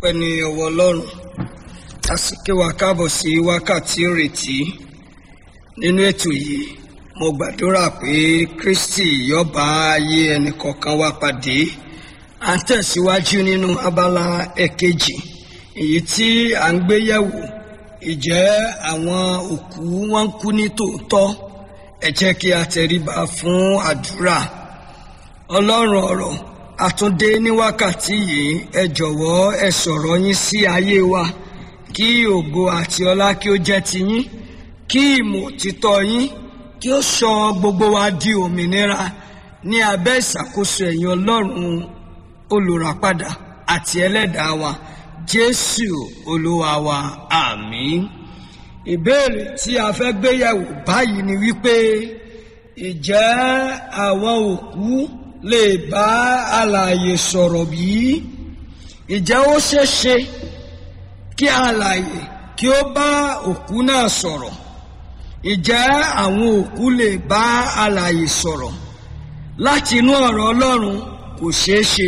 pẹ́ ní ọwọ́ ọlọ́run a sì ké wa káàbọ̀ sí wákàtí ìrètí nínú ètò yìí mo gbàdúrà pé kristi yóò bá ayé ẹnì kọ̀ọ̀kan wa pàdé à ń tẹ̀síwájú nínú abala ẹ̀kejì èyí tí à ń gbé yẹ̀wò ìjẹ́ àwọn òkú wọn ń kú ní tòótọ́ ẹ jẹ́ kí a tẹríba fún àdúrà ọlọ́run ọ̀rọ̀ àtúndé ní wákàtí yìí ẹ jọ̀wọ́ ẹ sọ̀rọ̀ yín sí ayé wa kí ògo àti ọlá kí ó jẹ́ tiyín kí ìmọ̀ òtítọ́ yín kí ó sọ gbogbo wa di òmìnira ní abẹ́ ìṣàkóso ẹ̀yin ọlọ́run olùràpadà àti ẹlẹ́dàá wa jésù olúwa wa àmín ìbéèrè tí a fẹ́ gbéyẹ̀wò báyìí ni wípé ìjẹ́ àwọn òkú lè bá alààyè sọ̀rọ̀ bí? ìjẹ́ ó ṣeé ṣe kí alààyè kí ó bá òkú náà sọ̀rọ̀ ìjẹ́ àwọn òkú lè bá alààyè sọ̀rọ̀ láti inú ọ̀rọ̀ ọlọ́run kò ṣeé ṣe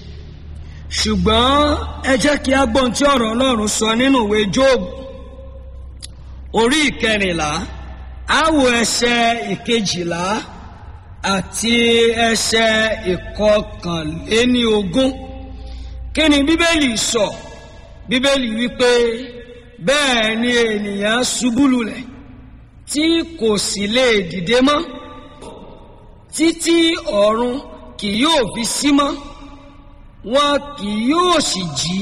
ṣùgbọ́n ẹ jẹ́ kí a gbọ́n tí ọ̀rọ̀ ọlọ́run sọ nínú ìwé jóòbù orí ìkẹrìnlá á wo ẹsẹ̀ ìkejìlá àti ẹsẹ̀ ìkọkànléní ogún kí ni bíbélì sọ bíbélì wípé bẹ́ẹ̀ ni ènìyàn ṣubú lulẹ̀ tí kò sì lè dìde mọ́ títí ọ̀run kì yóò fi sí mọ́ wọn kì yóò sì jí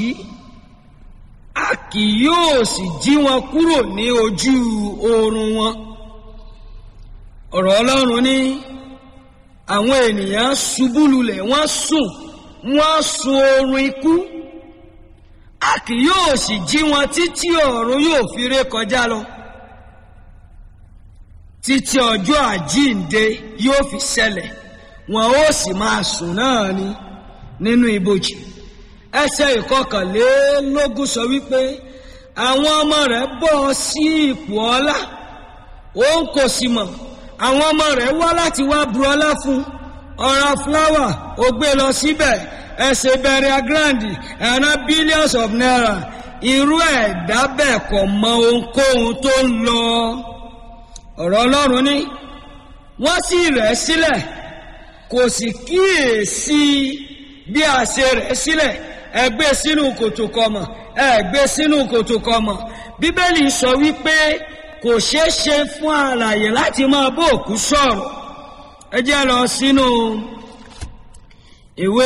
a kì yóò sì jí wọn kúrò ní ojú oorun wọn ọ̀rọ̀ ọlọ́run ní àwọn ènìyàn ṣubú lulẹ̀ wọ́n sùn wọ́n sun oorun ikú a kì yóò sì jí wọn títí ọ̀run yóò fi ré kọjá lọ títí ọjọ́ àjíǹde yóò fi ṣẹlẹ̀ wọn ó sì máa sùn náà ni nínú ibojì ẹsẹ̀ ìkọkànlélógún sọ wípé àwọn ọmọ rẹ̀ bọ́ sí ipò ọlá òun kò sì mọ̀ àwọn ọmọ rẹ̀ wá láti wá bu ọlá fún ọ̀rá fúláwà ó gbé lọ síbẹ̀ ẹsẹ̀ bẹ̀rẹ̀ grandi ẹ̀rọ billions of naira irú ẹ̀dá bẹ́ẹ̀ kò mọ ohunkóhun tó ń lọ ọ̀rọ̀ ọlọ́run ní wọ́n sì rẹ̀ sílẹ̀ kò sì kíyèsí bí a ṣe rẹ̀ sílẹ̀ ẹ gbé sínú kòtò kọmọ ẹ gbé sínú kòtò kọmọ bíbélì sọ wípé kò ṣeé ṣe fún alààyè láti máa bó òkú sọ̀rọ̀ ẹ jẹ́ lọ sínú ìwé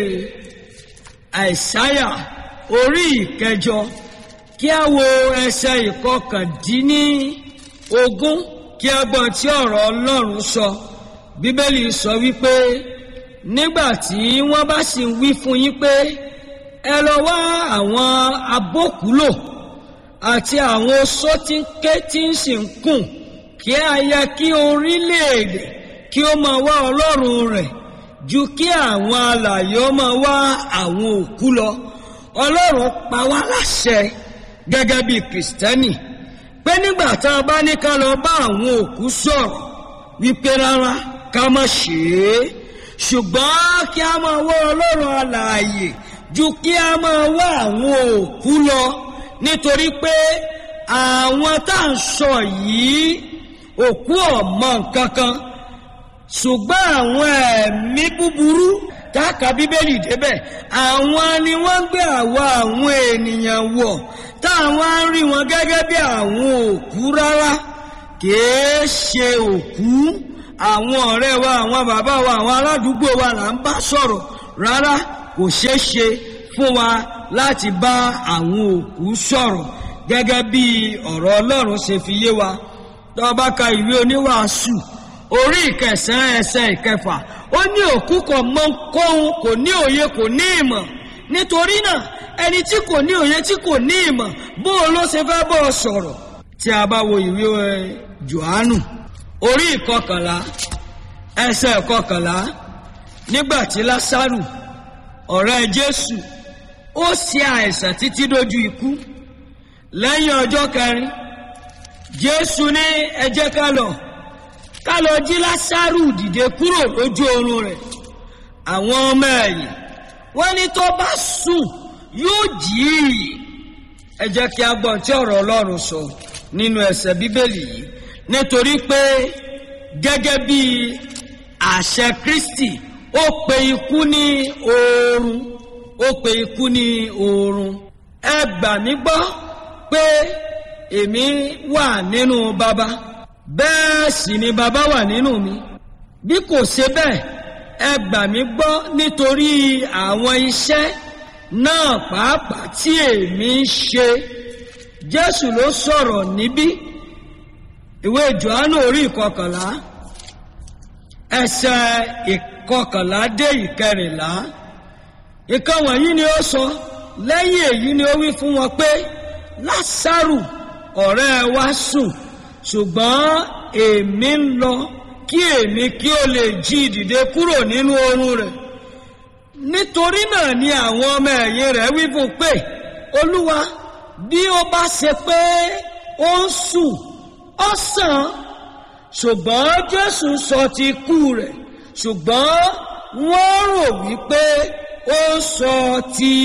àìsáyà orí ìkẹjọ kí a wo ẹsẹ̀ ìkọkàndínní ogún kí a gbọ́ tí ọ̀rọ̀ ọlọ́run sọ bíbélì sọ wípé nígbà tí wọ́n bá sì ń wí fún yín pé ẹ lọ wá àwọn abókùúlò àti àwọn oṣó tí ń ké tí ń sì ń kùn kí a yẹ kí orílẹ̀-èdè kí ó máa wá ọlọ́run rẹ̀ ju kí àwọn alààyè ó máa wá àwọn òkú lọ ọlọ́run pa wá láṣẹ gẹ́gẹ́ bí kìrìsìtẹ́nì pé nígbà tá a bá ní ká lọ bá àwọn òkú sọ̀rọ̀ wípé rárá ká má ṣe é ṣùgbọ́n kí a máa wá ọlọ́run alààyè ju kí a máa wá àwọn òkú lọ nítorí pé àwọn tá à ń sọ yìí òkú ọ̀mọ nǹkan kan ṣùgbọ́n àwọn ẹ̀mí búburú táàkà bíbélì débẹ̀ àwọn ni wọ́n ń gbé àwa àwọn ènìyàn wọ̀ táwọn á rí wọn gẹ́gẹ́ bí àwọn òkú rárá kìí ṣe òkú àwọn ọ̀rẹ́ wa àwọn bàbá wa àwọn aládùúgbò wa là ń bá sọ̀rọ̀ rárá kò ṣeé ṣe fún wa láti bá àwọn òkú sọ̀rọ̀ gẹ́gẹ́ bí ọ̀rọ̀ ọlọ́run ṣe fi yé wa tó bá ka ìwé oníwàásù orí ìkẹsàn-án ẹsẹ̀ ìkẹfà ó ní òkú kò mọ kóhun kò ní òye kò ní ìmọ̀ nítorí náà ẹni tí kò ní òye tí kò ní ìmọ̀ bó o ló ṣe fẹ́ bọ́ ọ sọ̀rọ̀ tí a bá wo ìwé johannu orí ìkọkànlá ẹsẹ̀ ìkọkànlá nígbà tí lásàrù ọ̀rẹ́ jésù ó ṣe àìsàn títí dójú ikú lẹ́yìn ọjọ́ kẹrin jésù ní ẹ jẹ́ ká lọ ká lọ jí lásàrù dìde kúrò lójú oorun rẹ̀ àwọn ọmọ ẹ̀yìn wọ́n ní tó bá sùn yóò jí i ẹ jẹ́ kí a gbọ́ tí ọ̀rọ̀ ọlọ́run sọ nínú ẹsẹ̀ bíbélì yìí nítorí pé gẹ́gẹ́ bí àṣẹ kristi ó pe ikú ní oorun ó pe ikú ní oorun ẹ gbà mí gbọ́ pé èmi wà nínú baba bẹ́ẹ̀ sì ni baba wà nínú mi bí kò ṣe bẹ́ẹ̀ ẹ gbà mí gbọ́ nítorí àwọn iṣẹ́ náà pàápàá tí èmi ń ṣe jésù ló sọ̀rọ̀ níbí ìwé johannu orí ìkọkànlá ẹsẹ̀ ìkọkànlá dé ìkẹrìnlá ìkan wọ̀nyí ni ó sọ lẹ́yìn èyí ni ó wí fún wọn pé lásàrù ọ̀rẹ́ wa sùn ṣùgbọ́n èmi ń lọ kí èmi kí ó lè jí dìde kúrò nínú oorun rẹ̀ nítorí náà ni àwọn ọmọ ẹ̀yìn rẹ̀ wí fún pé olúwa bí ó bá ṣe pé ó ń sùn ó sàn ṣùgbọ́n jésù sọ ti kú rẹ̀ ṣùgbọ́n wọ́n rò wípé ó sọ ti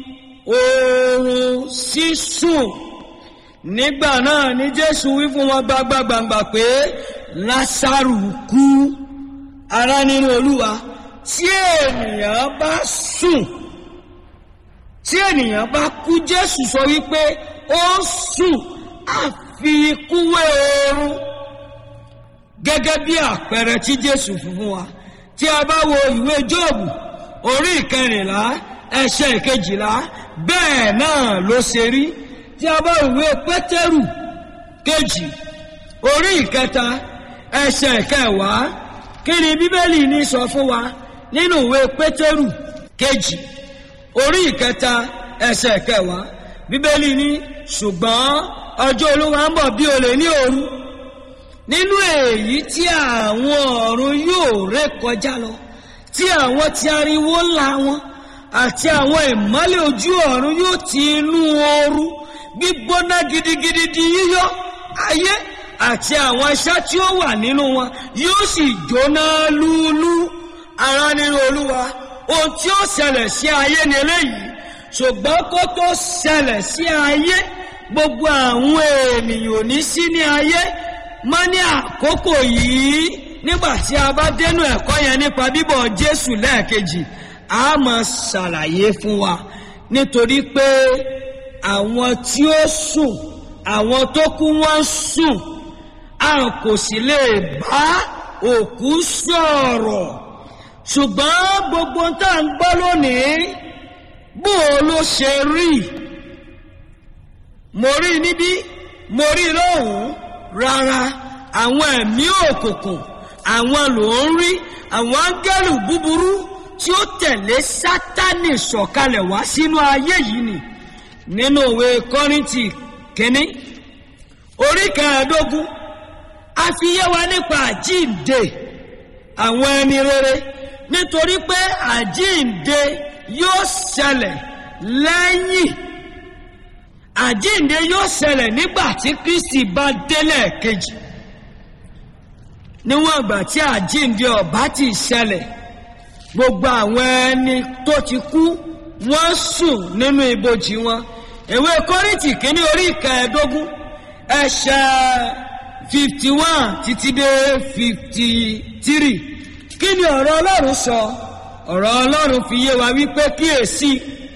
oorun sísùn nígbà náà ni jésù wí fún wọn gbagbagbangba pé lásàrù kú ará nínú olúwa tí ènìyàn bá sùn tí ènìyàn bá kú jésù sọ wípé ó sùn àfi ikú wé oorun gẹ́gẹ́ bí àpẹẹrẹ tí jésù fún fún wa tí a bá wo ìwé jóòbù orí ìkẹrìnlá ẹsẹ̀ ìkejìlá bẹ́ẹ̀ náà ló ṣe rí tí a bá ìwé pétérù kejì orí ìkẹta ẹsẹ̀ ìkẹwàá kí ni bíbélì ní sọ fún wa nínú ìwé pétérù kejì orí ìkẹta ẹsẹ̀ ìkẹwàá bíbélì ní ṣùgbọ́n ọjọ́ olúwa ń bọ̀ bí olè ní òru nínú èyí tí àwọn ọ̀run yóò ré kọjá lọ tí àwọn ti ariwo ńlá wọn àti àwọn ìmọ́lẹ̀ ojú ọ̀run yóò ti inú ooru gbígbóná gidigidi di yíyọ ayé àti àwọn iṣẹ́ tí ó wà nínú wọn yóò sì jóná lúlú ara nínú olúwa ohun tí ó ṣẹlẹ̀ sí ayé ni eléyìí ṣùgbọ́n kó tó ṣẹlẹ̀ sí ayé gbogbo àwọn ènìyàn ò ní sí ní ayé mọ́ ní àkókò yìí nígbà tí a bá dénú ẹ̀kọ́ yẹn nípa bíbọ̀ jésù lẹ́ẹ̀kejì a máa ṣàlàyé fún wa nítorí pé àwọn tí ó sùn àwọn tó kú wọ́n sùn a kò sì lè bá òkú sọ̀rọ̀ ṣùgbọ́n gbogbo tá à ń gbọ́ lónìí bó o ló ṣe rí mo rí níbí mo rí lóhùn rárá àwọn ẹ̀mí òkùnkùn àwọn ló ń rí àwọn áńgẹ́lù búburú tí ó tẹ̀lé sátánì sọ̀kalẹ̀ wá sínú ayé yìí ni nínú òwe kọ́rìntì kínní orí kẹẹ̀ẹ́dógún a fi yé wa nípa àjíǹde àwọn ẹni rere nítorí pé àjíǹde yóò ṣẹlẹ̀ lẹ́yìn àjíǹde yóò ṣẹlẹ̀ nígbà tí kristi bá délẹ̀ kejì níwọ̀n ìgbà tí àjíǹde ọ̀bá ti ṣẹlẹ̀ gbogbo àwọn ẹni tó ti kú wọ́n sùn nínú ibojì wọn ìwé kọ́rìntì kínní orí ìkẹẹ̀ẹ́dógún ẹ̀ṣẹ̀ fifty one títí dé fifty three kí ni ọ̀rọ̀ ọlọ́run sọ ọ̀rọ̀ ọlọ́run fi yé wa wípé kíyèsí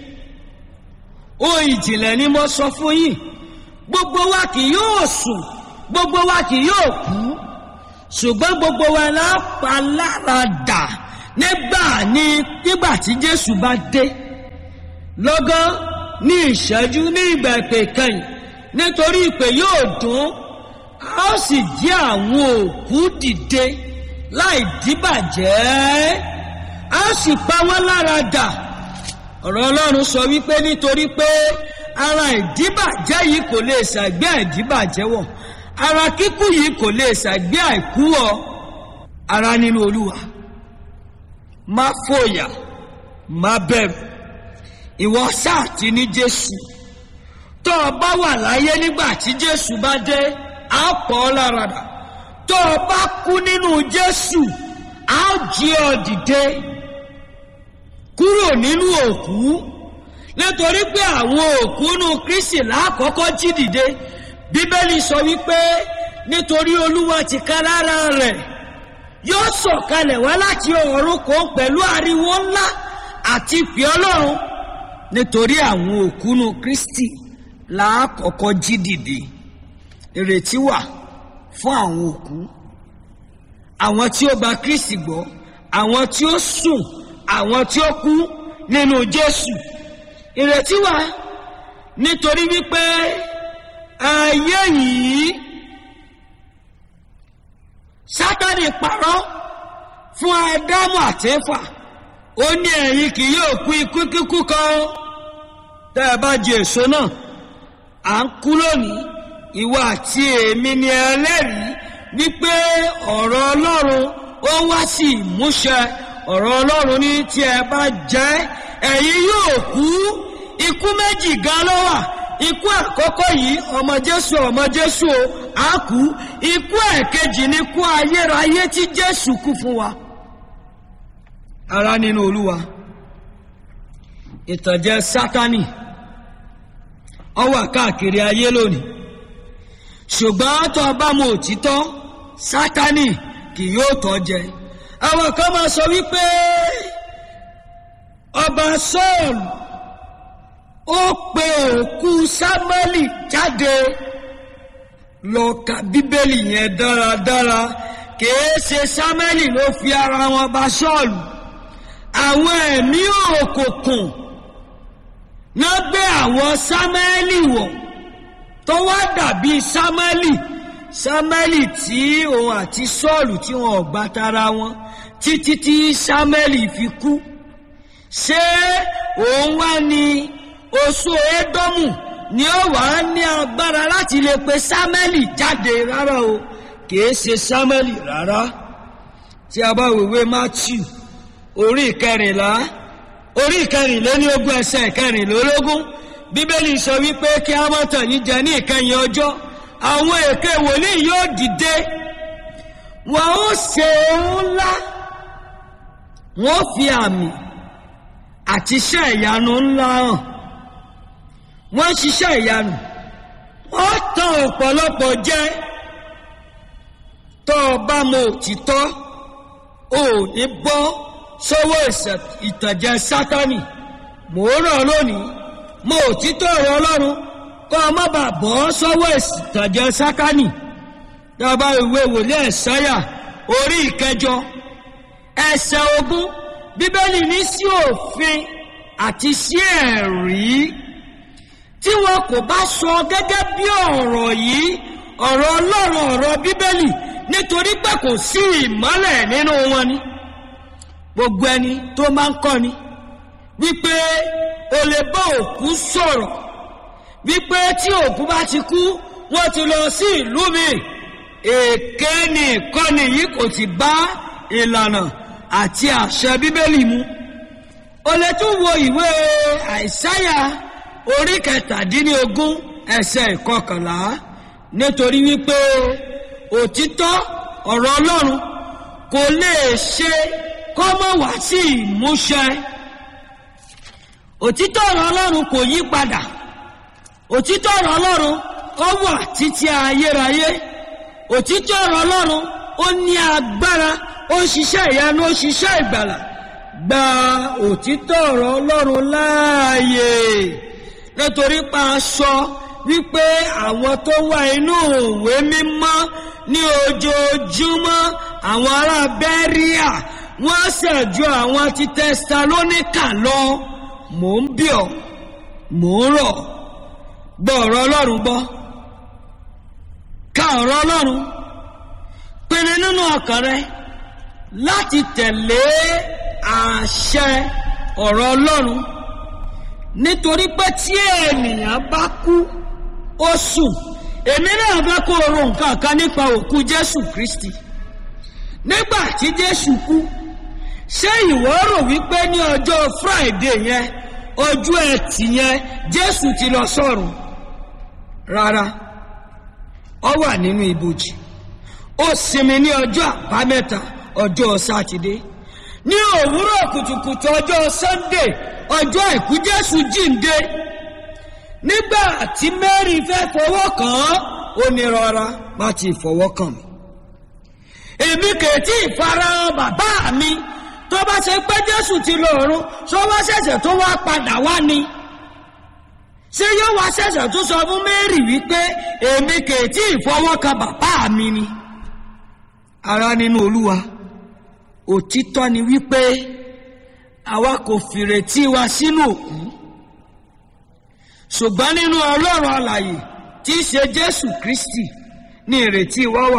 ohun ìjìnlẹ̀ ni mo sọ fún yín gbogbo wa kì yóò sùn gbogbo wa kì yóò kú ṣùgbọ́n gbogbo wa la pa lára dà nígbà ní nígbà tí jésù bá dé lọ́gán ní ìṣẹ́jú ní ìgbà ìpè kẹyìn nítorí ìpè yóò dún a ó sì jí àwọn òkú dìde láì díbàjẹ́ a ó sì pa wọ́n lára dà ọ̀rọ̀ ọlọ́run sọ wípé nítorí pé ara ìdíbàjẹ́ yìí kò lè ṣàgbé àìdíbàjẹ́ wọ̀ ara kíkú yìí kò lè ṣàgbé àìkú wọ̀ ara nínú olúwa má fòyà má bẹ̀rù ìwọ sáà ti ní jésù tó o bá wà láyé nígbà tí jésù bá dé á pọ̀ ọ́ lára dà tó o bá kú nínú jésù á jí ọ dìde kúrò nínú òkú nítorí pé àwọn òkúnú kristi lákọ́kọ́ jí dìde bíbélì sọ wípé nítorí olúwa ti ká lára rẹ̀ yóò sọ̀kalẹ̀ wá láti ọ̀run kò pẹ̀lú ariwo ńlá àti ìpè ọlọ́run nítorí àwọn òkúnú kristi lákọ́kọ́ jí dìde ìrètí wà fún àwọn òkú àwọn tí ó gba kristi gbọ́ àwọn tí ó sùn àwọn tí ó kú nínú jésù ìrètí wà nítorí wípé ayé yìí sátani parọ́ fún ádámù àtẹ́fà ó ní ẹ̀yin kì yóò kú ikú kíkú kan tẹ́ ẹ bá jẹ èso náà à ń kú lónìí ìwọ àti èmi ni ẹlẹ́rìí wípé ọ̀rọ̀ ọlọ́run ó wá sí ìmúṣẹ ọ̀rọ̀ ọlọ́run ní tí ẹ bá jẹ́ ẹ̀yin yóò kú ikú méjì gan ló wà ikú àkọ́kọ́ yìí ọmọ jésù ọmọ jésù o á kú ikú ẹ̀kejì ni ikú ayérayé tí jésù kú fún wa ara nínú olúwa ìtànjẹ sátani ó wà káàkiri ayé lónìí ṣùgbọ́n tó o bá mọ òtítọ́ sátani kì yóò tọ́ jẹ àwọn kan máa sọ wípé ọba sọ́ọ̀lù ó pe òkú sámẹ́lì jáde lọ ka bíbélì yẹn dáradára kìí ṣe sámẹ́lì ló fi ara wọn bá sọ́ọ̀lù àwọn ẹ̀mí òkùnkùn náà gbé àwọn sámẹ́lì wọ̀ tó wá dàbí sámẹ́lì sámẹ́lì tí òun àti sọ́ọ̀lù tí wọn ò gbà tara wọn títí tí sámẹ́lì fi kú ṣé òun wá ní oṣù édọ́mù ni ó wà á ní agbára láti lè pe sámẹ́lì jáde rárá o kìí ṣe sámẹ́lì rárá tí a bá wèwe matthew orí ìkẹrìnlá orí ìkẹrìnlélógún ogún ẹsẹ̀ ìkẹrìnlélógún bíbélì sọ wípé kí a má tàn yín jẹ ní ìkẹyìn ọjọ́ àwọn èké wòlíì yóò dìde wọn ó ṣe ohun ńlá wọn ó fi àmì àti iṣẹ́ ìyanu ńlá hàn wọ́n ń ṣiṣẹ́ ìyanu wọ́n tan ọ̀pọ̀lọpọ̀ jẹ tó o bá mọ òtítọ́ o ò ní bọ́ sọ́wọ́ ìtànjẹ sátani mò ń rọ̀ lónìí mọ òtítọ́ ọ̀rọ̀ ọlọ́run kọ́ ọ má bàa bọ́ sọ́wọ́ ìtànjẹ sátani dábàá ìwé wòlíì ẹ̀sáyà orí ìkẹjọ ẹsẹ̀ ogún bíbélì ní sí òfin àti sí ẹ̀rí tí wọn kò bá sọ gẹ́gẹ́ bí ọ̀rọ̀ yìí ọ̀rọ̀ ọlọ́run ọ̀rọ̀ bíbélì nítorí pé kò sí ìmọ́lẹ̀ nínú wọn ni gbogbo ẹni tó máa ń kọ́ni wípé o lè bá òkú sọ̀rọ̀ wípé tí òkú bá ti kú wọ́n ti lọ sí ìlú mi èké ni ìkọ́ni yìí kò ti bá ìlànà àti àṣẹ bíbélì mu o lè tún wo ìwé àìsáyà orí kẹtàdínlógún ẹsẹ̀ ìkọkànlá nítorí wípé òtítọ́ ọ̀rọ̀ ọlọ́run kò lè ṣe kọ́mọ̀ wá sí ìmúṣẹ òtítọ́ ọ̀rọ̀ ọlọ́run kò yí padà òtítọ́ ọ̀rọ̀ ọlọ́run ó wà títí ayérayé òtítọ́ ọ̀rọ̀ ọlọ́run ó ní agbára ó ń ṣiṣẹ́ ìyanu ó ń ṣiṣẹ́ ìgbàlà gba òtítọ́ ọ̀rọ̀ ọlọ́run láàyè nítorí pa aṣọ wípé àwọn tó wà inú òwe mímọ́ ní ojoojúmọ́ àwọn ará bẹ́ríà wọ́n ṣẹ̀jú àwọn ti tẹsalóníkà lọ mò ń bí ọ mò ń rọ̀ gbọ́ ọ̀rọ̀ ọlọ́run gbọ́ ka ọ̀rọ̀ ọlọ́run pinnu nínú ọkàn rẹ láti tẹ̀lé àṣẹ ọ̀rọ̀ ọlọ́run nítorí pé tí ènìyàn bá kú ó sùn èmi náà fẹ́ kó o ro nǹkan kan nípa òkú jésù kristi nígbà tí jésù kú ṣé ìwọ rò wípé ní ọjọ́ friday yẹn ọjọ́ ẹtì yẹn jésù ti lọ sọ́run rárá ọ wà nínú ibojì ó sinmi ní ọjọ́ àbámẹ́ta ọjọ́ sátidé ní òwúrọ̀ kùtùkùtù ọjọ́ sunday ọjọ́ àìkú jésù jíǹde nígbà tí mary fẹ́ fọwọ́ kàn án ó ní rọra má ti fọwọ́ kàn mí èmi kèétí ìfarahàn bàbá mi tó bá ṣe pé jésù ti lọ ọ̀run ṣó wá ṣẹ̀ṣẹ̀ tó wá padà wá ni ṣé yóò wá ṣẹ̀ṣẹ̀ tó sọ fún mary wípé èmi kèétí ìfọwọ́kan bàbá mi ni ara nínú olúwa òtítọ́ ni wípé àwa kò fìrètí wa sínú òkú ṣùgbọ́n nínú ọlọ́run alàyè tí í ṣe jésù kristi ní ìrètí wa wà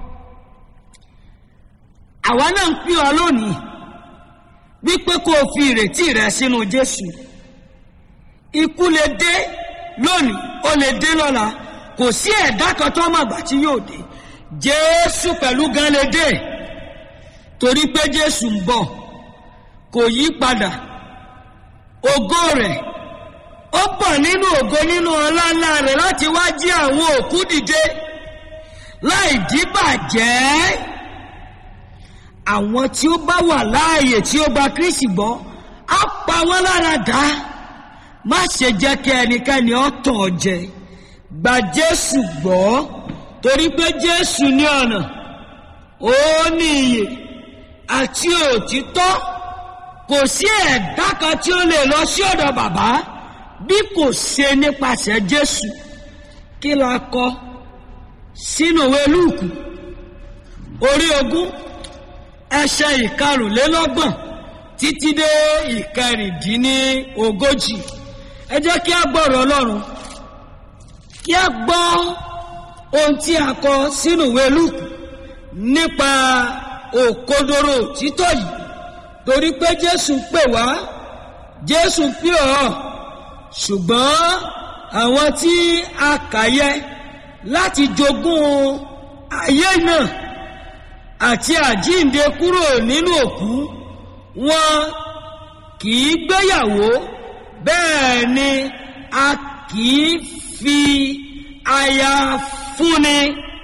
àwa náà ń pín ọ lónìí wípé kó o fi ìrètí rẹ sínú jésù ikú lè dé lónìí ó lè dé lọ́la kò sí ẹ̀dá kan tó mọ̀ àgbà tí yóò dé jésù pẹ̀lú gan lè dé torí pé jésù ń bọ̀ kò yí padà ògo rẹ̀ ó bọ̀ nínú ògo nínú ọlá ńlá rẹ̀ láti wá jí àwọn òkú dìde láì díbàjẹ́ àwọn tí ó bá wà láàyè tí ó gba kristi gbọ́ á pa wọ́n lára dá má ṣe jẹ́ kí ẹnikẹ́ni ó tàn ọ́ jẹ gba jésù gbọ́ torí pé jésù ní ọ̀nà ó ní iyè àti òtítọ́ kò sí ẹ̀dá kan tí ó lè lọ sí ọ̀dọ̀ bàbá bí kò ṣe nípasẹ̀ jésù kí la kọ sínú ìwé lúùkù orí ogún ẹsẹ̀ ìkarùnlélọ́gbọ̀n títí dé ìkẹrìndínlógójì ẹ jẹ́ kí a gbọ́rọ̀ ọlọ́run kí a gbọ́ ohun tí a kọ sínú ìwé lúùkù nípa òkodoro títọ́ yìí torí pé jésù pè wá jésù pè ọ́ ṣùgbọ́n àwọn tí a kà yẹ láti jogún ayé náà àti àjíǹde kúrò nínú òkú wọn kì í gbéyàwó bẹ́ẹ̀ ni a kì í fi aya fúnni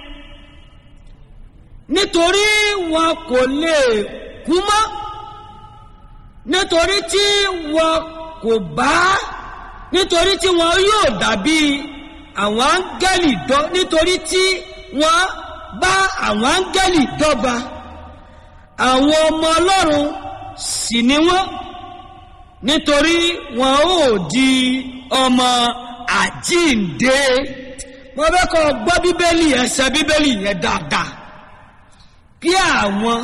nítorí wọn kò lè kú mọ́ nítorí tí wọn kò bá nítorí tí wọn yóò dàbí àwọn áńgẹ́lì dọ́ nítorí tí wọ́n bá àwọn áńgẹ́lì dọ́gba àwọn ọmọ ọlọ́run sì ni wọ́n nítorí wọn ò di ọmọ àjíǹde mo fẹ́ kọ́ gbọ́ bíbélì ẹsẹ̀ bíbélì yẹn dáadáa kí àwọn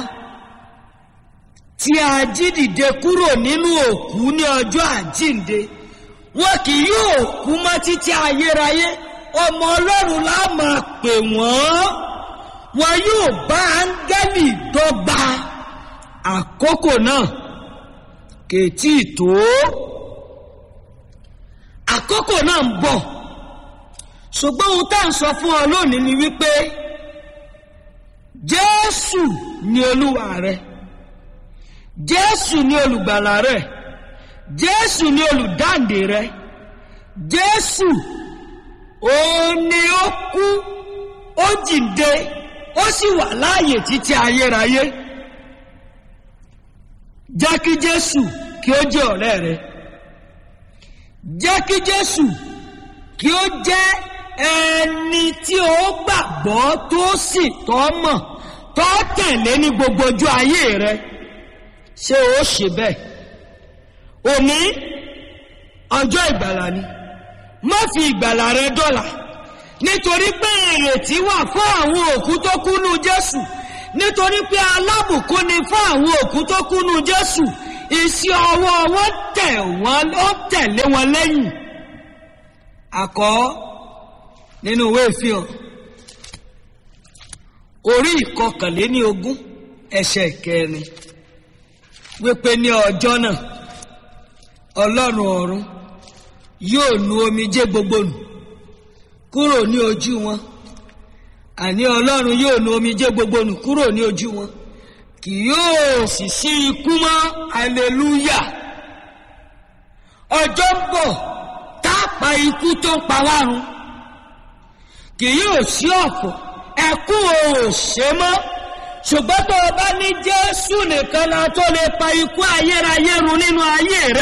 tí a jí dìde kúrò nínú òkú ní ọjọ́ àjíǹde wọn kì yóò kú mọ́ títí ayérayé ọmọ ọlọ́run la máa pè wọ́n wọn yóò bá áńgẹ́lì dọ́gba àkókò náà kètí tó àkókò náà ń bọ̀ ṣùgbọ́n ohun tá à ń sọ fún ọ lónìí ni wípé jésù ni olúwa rẹ jésù ni olùgbàlà rẹ jésù ni olùdáǹdè rẹ jésù òun ni ó kú ó jíǹde ó sì wà láàyè títí ayérayé jẹ́ kí jésù kí ó jẹ́ ọ̀rẹ́ rẹ jẹ́ kí jésù kí ó jẹ́ ẹni tí ó gbàgbọ́ tó sì tọ́ mọ̀ tó tẹ̀lé ní gbogbo ojú ayé rẹ ṣé ó ṣe bẹ́ẹ̀ òní ọjọ́ ìgbàlà ni má fi ìgbàlà rẹ dọ́là nítorí pé ìrètí wà fún àwọn òkú tó kúnú jésù nítorí pé alábùkún ni fún àwọn òkú tó kúnú jésù iṣẹ́ ọwọ́ wọn tẹ̀ wọ́n ó tẹ̀lé wọn lẹ́yìn àkọ́ nínú ìwé ìfihàn orí ìkọkànléní ogún ẹsẹ̀ kẹrin wípé ní ọjọ́ náà ọlọ́run ọ̀run yóò nu omijé gbogbo nù kúrò ní ojú wọn àní ọlọ́run yóò nu omijé gbogbo nù kúrò ní ojú wọn kì yóò sì sí ikú mọ́ aleluya ọjọ́ ń bọ̀ tá a pa ikú tó ń pa wá run kì yóò sí ọ̀fọ̀ ẹkún ò ṣe mọ́ ṣùgbọ́n tó o bá ní jésù nìkan la tó lè pa ikú ayérayé run nínú ayé rẹ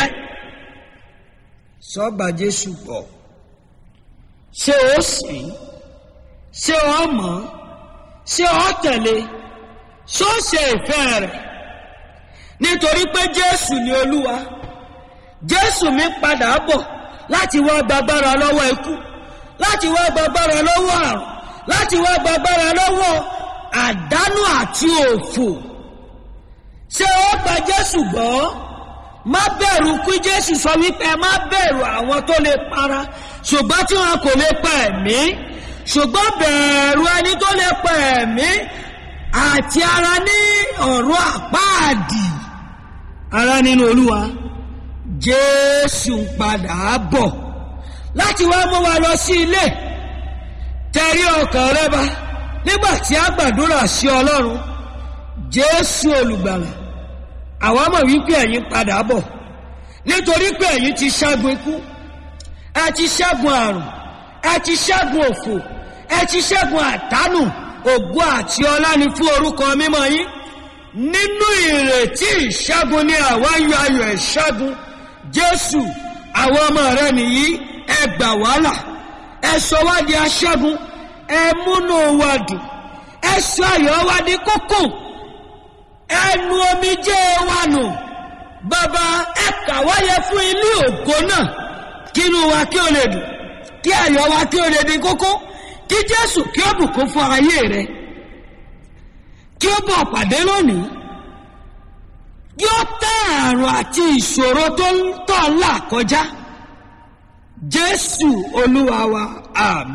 sọ́gbà jésù gbọ́ ṣé o sìn ṣé o mọ̀ ṣé o tẹ̀lé ṣé o ṣe ìfẹ́ rẹ̀ nítorí pé jésù ni olúwa jésù mi padà bọ̀ láti wá gbàgbára lọ́wọ́ ikú láti wá gbàgbára lọ́wọ́ àrùn láti wá gbàgbára lọ́wọ́ àdánù àti òfò ṣé ó gba jésù gbọ́ má bẹ̀rù kú jésù sọ wípé má bẹ̀rù àwọn tó lè para ṣùgbọ́n tí wọn kò lè pa ẹ̀mí ṣùgbọ́n bẹ̀rù ẹni tó lè pa ẹ̀mí àti ara ní ọ̀rọ̀ àpáàdì ara nínú olúwa jésù ń padà bọ̀ láti wá mú wa lọ sí ilé tẹ̀rí ọkàn rẹ bá nígbà tí a gbàdúrà sí ọlọ́run jésù olùgbàlà àwa mọ̀ wípé ẹ̀yin padà bọ̀ nítorí pé ẹ̀yin ti ṣẹ́gun ikú ẹ ti ṣẹ́gun àrùn ẹ ti ṣẹ́gun òfò ẹ ti ṣẹ́gun àtánù ògo àti ọlá ni fún orúkọ mímọ́ yín nínú ìrètí ìṣẹ́gun ni àwa ń yọ ayọ̀ ìṣẹ́gun jésù àwọn ọmọ rẹ nìyí ẹ gbà wàhálà ẹ sọ wá di aṣẹ́gun ẹ múnú wa dùn ẹ sọ ayọ̀ wa di kókó ẹnu omijé wa nù bàbá ẹ kà wáyé fún ilé ògo náà kínú wa kí o lè dùn kí ayọ̀ wa kí o lè di kókó kí jésù kí ó bùkún fún ayé rẹ kí ó bọ̀ pàdé lónìí kí ó tẹ́ àrùn àti ìṣòro tó ń tọ̀ ńlá kọjá jésù olúwa wa àmì.